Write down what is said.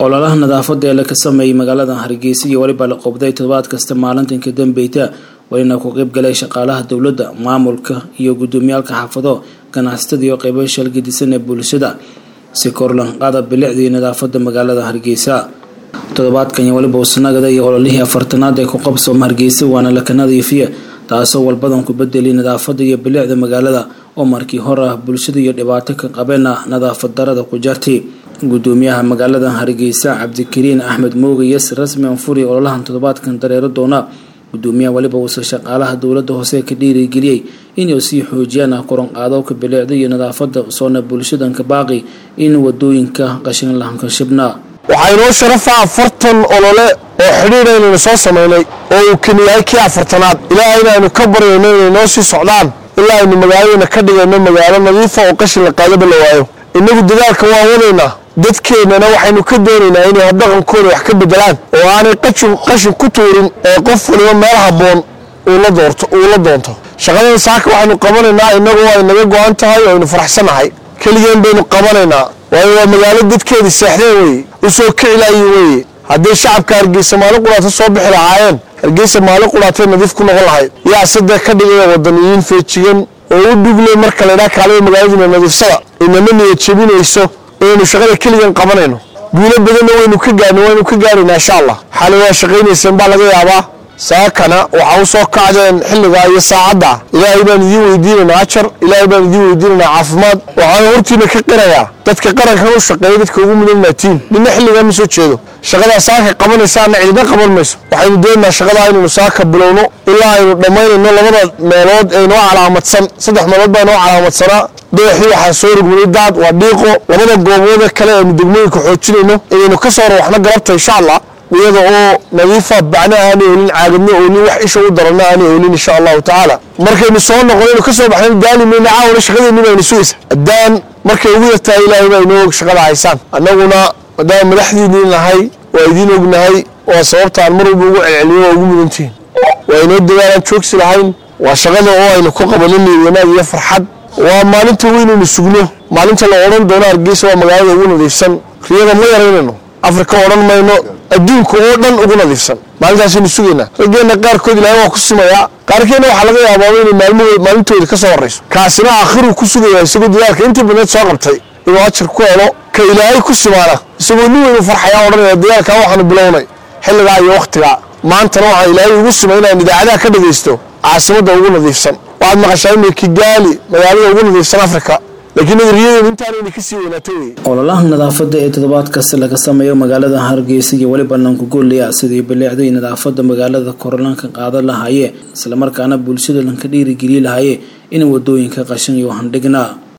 ololaha nadaafada ee laka sameeyey magaalada hargeysa iyo weliba la qobday toddobaad kasta maalintanka dambeyta welina ku qeybgalay shaqaalaha dowladda maamulka iyo gudoomiyaalka xaafado ganacsatada iyo qeybo shalgadisan ee bulshada si korlanqaada bilicdii nadaafada magaalada hargeysa toddobaadkan iyo weliba usnagada iyo ololihii afartanaad ee ku qabsooma hargeysa waana laka nadiifiya taasoo walbadan ku bedeli nadaafada iyo bilicda magaalada oo markii hor ah bulshada iyo dhibaato ka qabeena nadaafad darada ku jartay gudoomiyaha magaalada hargeysa cabdikariin axmed mooge yes rasmi anfuri ololahan toddobaadkan dareero doona gudoomiyaha weliba uuse shaqaalaha dowlada hoose ka dhiirigeliyey inay sii xoojiyaan koronqaadowka bilicda iyo nadaafada soona bulshadanka baaqi in wadooyinka qashin lahanka shibna waxaa inoo sharafa afartan olole oo xidhiidha inaynu soo samaynay oo uu keni yahay kii afartanaad ilaa inaanu ka baryayno inay noo sii socdaan ilaa aynu magaaladana ka dhigayno magaalo nadiifa oo qashin la qaadaba la waayo innagu dadaalka waan wadaynaa dadkeennana waxaynu ka doonaynaa inay dhaqankooda wax ka bedelaan oo aanay qashin ku tuurin ee qof waliba meel habboon uu la doonto shaqadan saaka waxaynu qabanaynaa innagu ay naga go-an tahay oo aynu faraxsannahay keligeen baynu qabanaynaa waayo waa magaalo dadkeedii seexdeen weeye u soo kicilaayi weeye hadday shacabka hargeysa maalin qudhaata soo bixi lahaayeen hargeysa maalin qudhaatay nadiif ku noqon lahayd yaa saddex ka dhigaya wadaniyiin feejigan oo u dhugle marka laydhaa kaalada magaaladiina nadiifsada inama niyad jebinayso inaynu shaqada keligan qabanayno guulo badanna waynu ka gaarn waynu ka gaaraynaa insha allah xalay waa shaqaynayseen baa laga yaabaa saakana waxaa u soo kacdeen xilligaa iyo saacadda ilaahay baan idiin weydiinaynaa ajar ilaahay baan idiin weydiinaynaa caafimaad waxaan hortiina ka qirayaa dadka qarankan u shaqeeya dadka ugu mudan maatiin nina xilligaa ma soo jeedo shaqadaa saaka qabanaysaana cidina qaban mayso waxaynu doonaynaa shaqadaa inaynu saaka bilowno ilaa aynu dhammaynayno labada meelood ee noo calaamadsan saddex meelood baa noo calaamadsanaa dayaxii waxaa soo rugmanay daad waa dhiiqo labada goobooda kale aynu degmooyinka xoojinayno inaynu ka soo rawaxno galabta insha allah iyada oo nadiifa bacna aanay olin caagadna olin wax isha u daranna aanay olin insha allahu tacaala markaynu soo noqonaynu ka soo baxnayn daali mayna caawna shaqadeenni baynu sugaysa haddaan markay ugu yartahay ilaahay baa inoo shaqada haysaan annaguna maadaama madaxdiinii nahay waa idiin ognahay waa sababtaan mar walba ugu celceliyo waa ugu mudantihiin waa inoo dadaalaan joogsi lahayn waa shaqada oo aynu ku qabanina wanaag iyo farxad waa maalinta weynaynu sugno maalinta la odhan doono hargeysa waa magaalada ugu nadiifsan riyada ma yaraynayno afrika odhan mayno adduunka oo dhan ugu nadiifsan maalintaasaynu sugaynaa raggeenna qaarkood ilaahay waa ku simayaa qaarkeenna waxaa laga yaabaaba inay maalintooda ka soo horrayso kaasina aakhiruu ku sugayaa isagoo dadaalka intii badneed soo qabtay inuu ajar ku helo ka ilaahay ku simaana isagoo nin weynu farxayaa odhanaya dagaalkaa waxaanu bilownay xilligaa iyo wakhtigaa maantana waxaa ilaahay ugu simay inaan idaacadaha ka dhagaysto caasimadda ugu nadiifsan waxaad maqashaa inay kigaali magaalada ugu nadiifsan afrika ololaha nadaafada ee toddobaad kasta laga sameeyo magaalada hargeysa iyo weliba lankugoolaya sidii bilicday nadaafada magaalada korlanka qaadan lahaayee islamarkaana bulshada lanka dhiirigeliyi lahaayee in wadooyinka qashan iyo handhignaa